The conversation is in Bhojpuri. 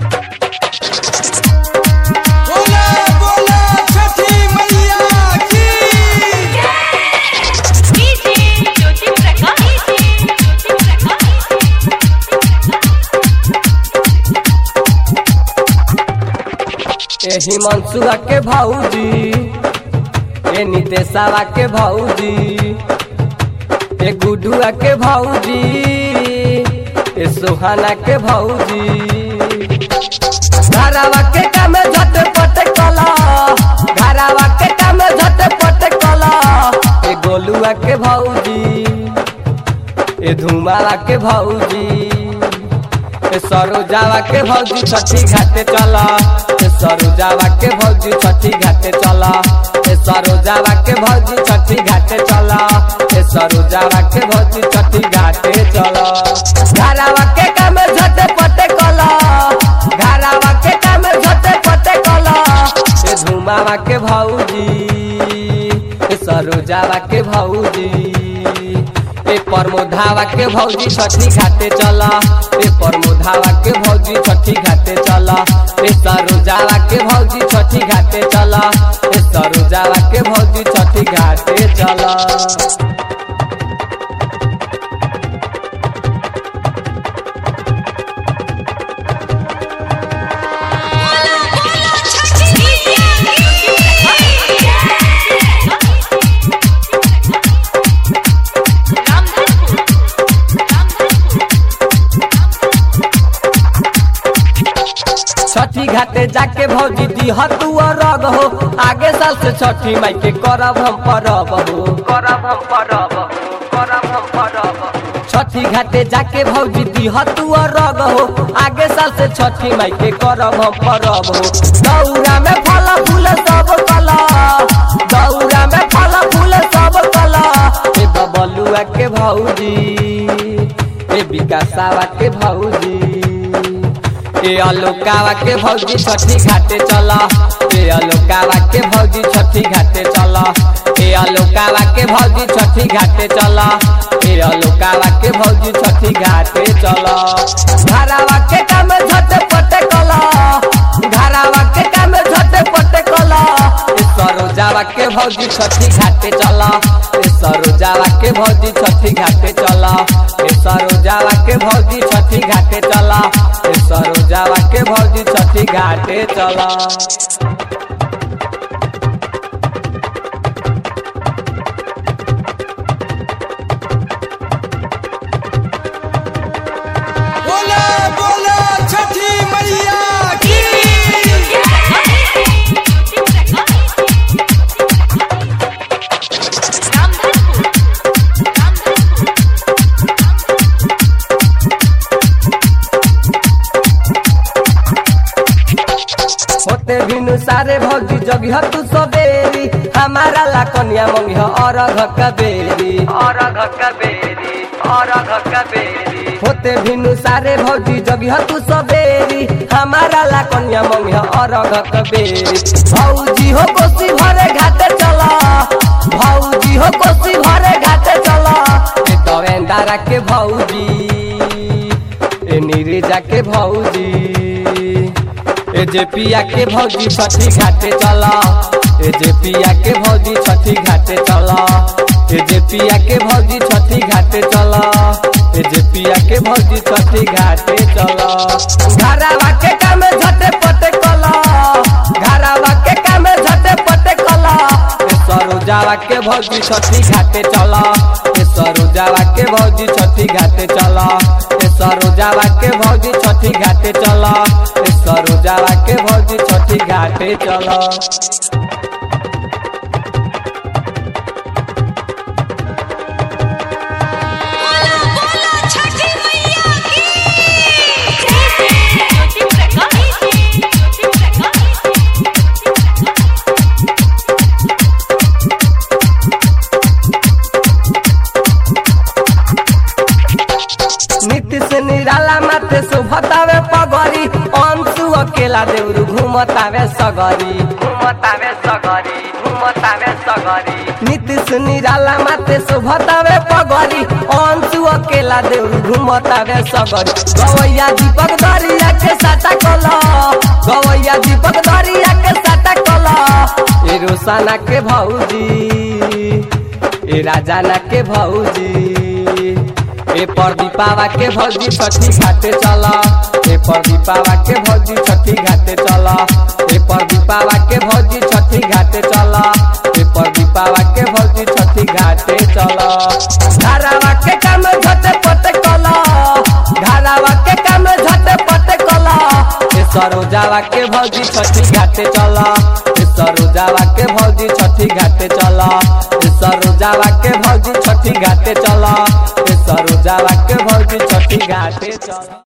बोला बोला छठी मैया की डीजे ज्योति प्रकाश डीजे ज्योति एही मनसुआ के भौजी ए नितेशवा के भौजी ए गुडुआ के भौजी ए सोहाना के भौजी घरावा के काम झट पट कला घरावा के काम झट पट कला ए गोलुआ के भौजी ए धुमावा के भौजी ए सरोजावा के भौजी छठी घाटे चला ए सरोजावा के भौजी छठी घाटे चला ए सरोजावा के भौजी छठी घाटे चला ए सरोजावा के भौजी छठी घाटे चला घरावा के काम झटे पटे कला घरावा के काम झटे पटे कला ए धुमावा के भौजी ए सरोजावा के भौजी ए प्रमोधावा के भौजी छठी घाटे चला ए प्रमोधावा के भौजी छठी घाटे चला ए सरोजावा के भौजी छठी घाटे चला ए सरोजावा के भौजी छठी घाटे चला छठी घाटे जाके भौजी दिह तू रग हो आगे साल से छठी माई के करब हम परब हो करब हम परब हो करब हम परब हो। छठी घाटे जाके भौजी दिह तू रग हो आगे साल से छठी माई के करब हम परब हो दौरा में फल फूल सब कला दौरा में फल फूल सब कला ए बबलुआ के भौजी ए विकासावा के भौजी ए अलोकावा के भौजी छठी घाटे चला ए अलोकावा के भौजी छठी घाटे चला ए अलोकावा के भौजी छठी घाटे चला ए अलोकावा के भौजी छठी घाटे चला घरावा के काम झटे पटे कला घरावा के काम झटे पटे कला ए सरोजावा के भौजी छठी घाटे चला ए सरोजावा के भौजी छठी घाटे चला ए सरोजावा के भौजी छठी घाटे चला ए सरोजावा के भौजी छठी घाटे चला बोला बोला छठी मैया की होते बिनु सारे भौजी जगिह तू सबेरी हमारा ला कन्या मंगिह और बेरी और बेरी और बेरी होते बिनु सारे भौजी जगिह तू सबेरी हमारा ला कन्या मंगिह और बेरी भौजी हो कोसी भरे घाटे चला भौजी हो कोसी भरे घाटे चला ए दवेंदारा के भौजी ए नीरजा के भौजी ए जे पिया के भौजी छठी घाटे चला ए जे पिया के भौजी छठी घाटे चला ए जे पिया के भौजी छठी घाटे चला ए जे पिया के भौजी छठी घाटे चला घरावा के काम झटे पटे कला घरावा के काम झटे पटे कला ए सरोजावा के भौजी छठी घाटे चला ए सरोजावा के भौजी छठी घाटे चला ए सरोजावा के भौजी छठी घाटे चला ए सरोजावा के भौजी छठी घाटे चला नीतीश निराला माते सुभतावे पगरी अंशु अकेला देउरु घुमतावे सगरी घुमतावे सगरी घुमतावे सगरी नीतीश निराला माते सुभतावे पगरी अंशु अकेला देउरु घुमतावे सगरी गवैया दीपक दरिया के साटा कला रोसाना के भौजी ए राजाना के भौजी ए परदीपावा के भौजी छठी घाटे चल ए परदीपावा के भौजी छठी घाटे चल ए परदीपावा के भौजी छठी घाटे चल ए परदीपावा के भौजी छठी घाटे चल धारावा के काम झटे पटे कल धारावा के काम झटे पटे कल ए सरोजावा के भौजी छठी घाटे चल ए सरोजावा के भौजी छठी घाटे चल ए सरोजावा के भौजी छठी घाटे चल ए सरोजावा के भौजी छठी घाटे चल